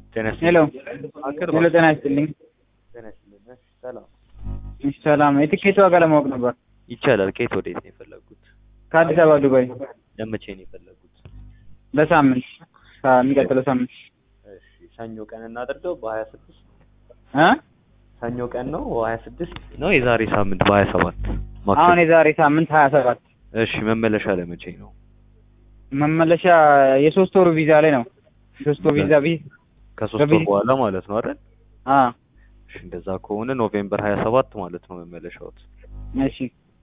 ጤና ሄሎ አቅርባ ሄሎ፣ ጤና ይስጥልኝ። ጤና ይስጥልኝ። እሺ፣ ሰላም እሺ፣ ሰላም። የትኬት ዋጋ ለማወቅ ነበር። ይቻላል። ከየት ወዴት ነው የፈለጉት? ከአዲስ አበባ ዱባይ ለመቼ ነው የፈለጉት? ለሳምንት ከሚቀጥለው ሳምንት እሺ፣ ሰኞ ቀን እናድርገው በሀያ ስድስት እ ሰኞ ቀን ነው ሀያ ስድስት ነው የዛሬ ሳምንት በሀያ ሰባት አሁን የዛሬ ሳምንት ሀያ ሰባት እሺ፣ መመለሻ ለመቼ ነው? መመለሻ የሶስት ወሩ ቪዛ ላይ ነው። የሶስት ወር ቪዛ ቢ ከሶስት ወር በቢ- በኋላ ማለት ነው አይደል? አ እሺ፣ እንደዛ ከሆነ ኖቬምበር ሀያ ሰባት ማለት ነው መመለሻዎት። እሺ፣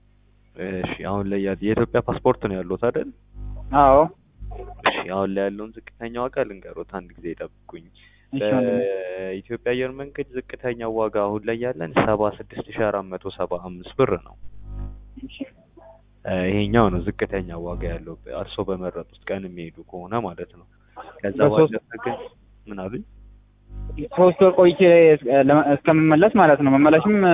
እሺ፣ አሁን ላይ ያ- የኢትዮጵያ ፓስፖርት ነው ያሉት አይደል? አዎ፣ እሺ፣ አሁን ላይ ያለውን ዝቅተኛ ዋጋ ልንገሮት፣ አንድ ጊዜ ይጠብቁኝ። እሺ ወንድሜ። በኢትዮጵያ አየር መንገድ ዝቅተኛ ዋጋ አሁን ላይ ያለን ሰባ ስድስት ሺ አራት መቶ ሰባ አምስት ብር ነው። እሺ፣ እ ይሄኛው ነው ዝቅተኛ ዋጋ ያለው እርስዎ በመረጡት ቀን የሚሄዱ ከሆነ ማለት ነው። ከዛ በሶስት- ባለፈ ግን ምን አሉኝ? ሶስት ወር ቆይቼ እ- ለመ- እስከምመለስ ማለት ነው። መመለሽም እ፣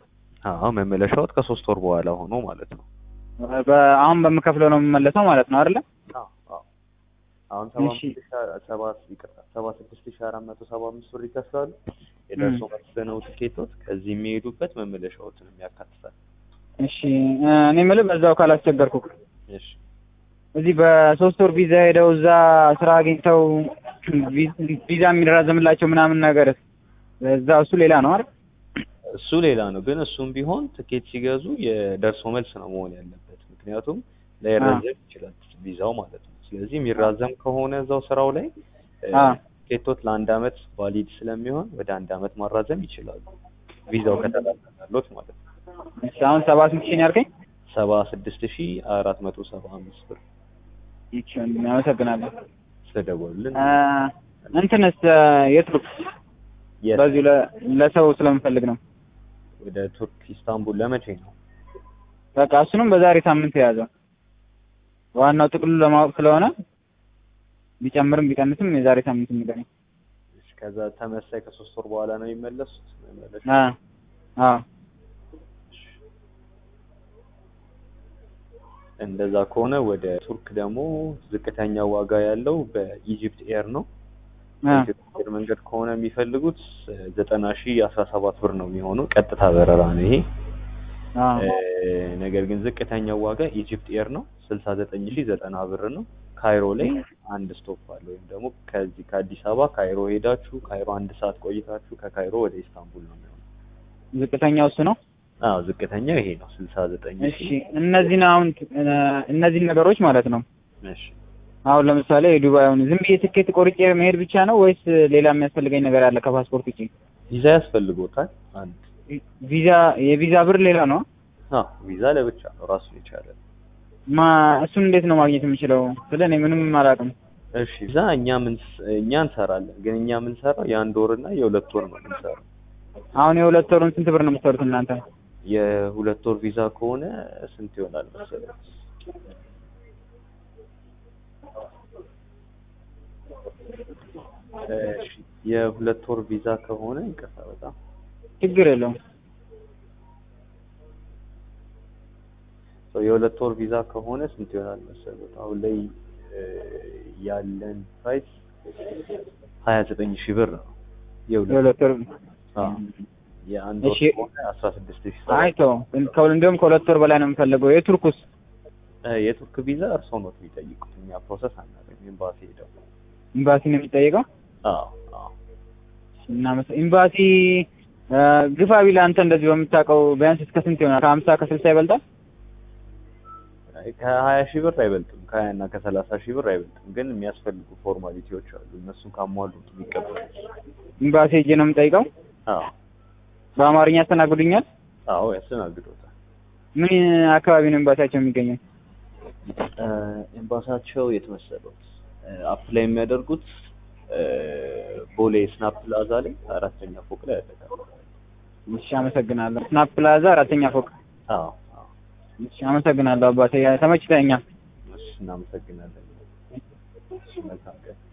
አዎ መመለሻዎት ከሶስት ወር በኋላ ሆኖ ማለት ነው። በ- አሁን በምከፍለው ነው የምመለሰው ማለት ነው አይደለ? አዎ አዎ። አሁን ሰባ እሺ። አምስት ሺ አ- ሰባ ይቅርታ ሰባ ስድስት ሺ አራት መቶ ሰባ አምስት ብር ይከፍላሉ። የደርሶ መልስ ነው ትኬቶት ከዚህ የሚሄዱበት መመለሻዎትንም ያካትታል። እሺ እ፣ እኔ የምልህ በዛው ካላስቸገርኩ እሺ እዚህ በሶስት ወር ቪዛ ሄደው እዛ ስራ አግኝተው ቪ- ቪዛ የሚራዘምላቸው ምናምን ነገር እዛ እሱ ሌላ ነው አይደል? እሱ ሌላ ነው። ግን እሱም ቢሆን ትኬት ሲገዙ የደርሶ መልስ ነው መሆን ያለበት። ምክንያቱም ላይራዘም ይችላል ቪዛው ማለት ነው። ስለዚህ የሚራዘም ከሆነ እዛው ስራው ላይ እ፣ አ ትኬቶት ለአንድ አመት ቫሊድ ስለሚሆን ወደ አንድ አመት ማራዘም ይችላሉ። ቪዛው ከተራዘመሎት ማለት ነው። እሺ አሁን ሰባ ስንት ሺህ ነው ያልከኝ? ሰባ ስድስት ሺ አራት መቶ ሰባ አምስት ብር እሺ ወንድሜ አመሰግናለሁ። ስለደወሉልን አ፣ እንትንስ እ፣ የቱርክ የት በዚሁ ለ- ለሰው ስለምፈልግ ነው። ወደ ቱርክ ኢስታንቡል ለመቼ ነው? በቃ እሱንም በዛሬ ሳምንት የያዘው ዋናው ጥቅሉ ለማወቅ ስለሆነ ቢጨምርም ቢቀንስም የዛሬ ሳምንት የሚገኝ እሺ፣ ከዛ ተመሳይ ከሶስት ወር በኋላ ነው የሚመለሱት መመለሻ አ አ እንደዛ ከሆነ ወደ ቱርክ ደግሞ ዝቅተኛ ዋጋ ያለው በኢጂፕት ኤር ነው። አ በኢትዮጵያ አየር መንገድ ከሆነ የሚፈልጉት ዘጠና ሺ አስራ ሰባት ብር ነው የሚሆነው ቀጥታ በረራ ነው ይሄ። አ እ፣ ነገር ግን ዝቅተኛው ዋጋ ኢጂፕት ኤር ነው ስልሳ ዘጠኝ ሺ ዘጠና ብር ነው። ካይሮ ላይ አንድ ስቶፕ አለ ወይም ደግሞ ከዚህ ከአዲስ አበባ ካይሮ ሄዳችሁ ካይሮ አንድ ሰዓት ቆይታችሁ ከካይሮ ወደ ኢስታንቡል ነው የሚሆነው። ዝቅተኛው እሱ ነው። አዎ ዝቅተኛው ይሄ ነው ስልሳ ዘጠኝ እሺ እነዚህን አሁን እ፣ እነዚህን ነገሮች ማለት ነው እሺ አሁን ለምሳሌ የዱባይውን ዝም ብዬ ትኬት ቆርጬ መሄድ ብቻ ነው ወይስ ሌላ የሚያስፈልገኝ ነገር አለ ከፓስፖርት ውጪ? ቪዛ ያስፈልጎታል አንድ ቪዛ የቪዛ ብር ሌላ ነው? አዎ ቪዛ ለብቻ ነው ራሱን የቻለ ማ እሱን እንዴት ነው ማግኘት የምችለው? ስለ እኔ ምንም አላውቅም። እሺ ቪዛ እኛ ምን እኛ እንሰራለን ግን እኛ የምንሰራው የአንድ ወር እና የሁለት ወር ነው የምንሰራው አሁን የሁለት ወሩን ስንት ብር ነው የምትሰሩት እናንተ? የሁለት ወር ቪዛ ከሆነ ስንት ይሆናል መሰለህ እሺ የሁለት ወር ቪዛ ከሆነ ይቅርታ በጣም ችግር የለውም። ሰው የሁለት ወር ቪዛ ከሆነ ስንት ይሆናል መሰለህ አሁን ላይ እ፣ ያለን ፕራይስ ሀያ ዘጠኝ ሺህ ብር ነው የሁለት የሁለት ወር አዎ የአንድ ወር እሺ። ከሆነ አስራ ስድስት ሺህ አይ ተው ከሁል እንዲሁም ከሁለት ወር በላይ ነው የምፈልገው። የቱርኩስ እ፣ የቱርክ ቪዛ እርስዎ ነው የሚጠይቁት እኛ ፕሮሰስ አናደርግም ኤምባሲ ሄደው ኤምባሲ ነው የሚጠይቀው? አዎ አዎ እና መስ- ኤምባሲ እ፣ ግፋ ቢል አንተ እንደዚህ በምታውቀው ቢያንስ እስከ ስንት ይሆናል? ከሀምሳ ከስልሳ ይበልጣል? አይ፣ ከሀያ ሺህ ብር አይበልጥም ከሀያ እና ከሰላሳ ሺህ ብር አይበልጥም ግን የሚያስፈልጉ ፎርማሊቲዎች አሉ እነሱን ካሟሉ ነው የሚቀበሉት ኤምባሲ ሄጄ ነው የምጠይቀው? አዎ በአማርኛ ያስተናግዱኛል? አዎ ያስተናግዶታል ምን አካባቢ ነው ኤምባሲያቸው የሚገኘው? እ፣ ኤምባሳቸው የት መሰሎት አፕላይ የሚያደርጉት እ፣ ቦሌ ስናፕ ፕላዛ ላይ አራተኛ ፎቅ ላይ ያደርጋሉ እሺ አመሰግናለሁ። ስናፕ ፕላዛ አራተኛ ፎቅ። አዎ አዎ እሺ አመሰግናለሁ አባቴ ተመችተኛል። እሺ እናመሰግናለን እሺ መልካም ቀን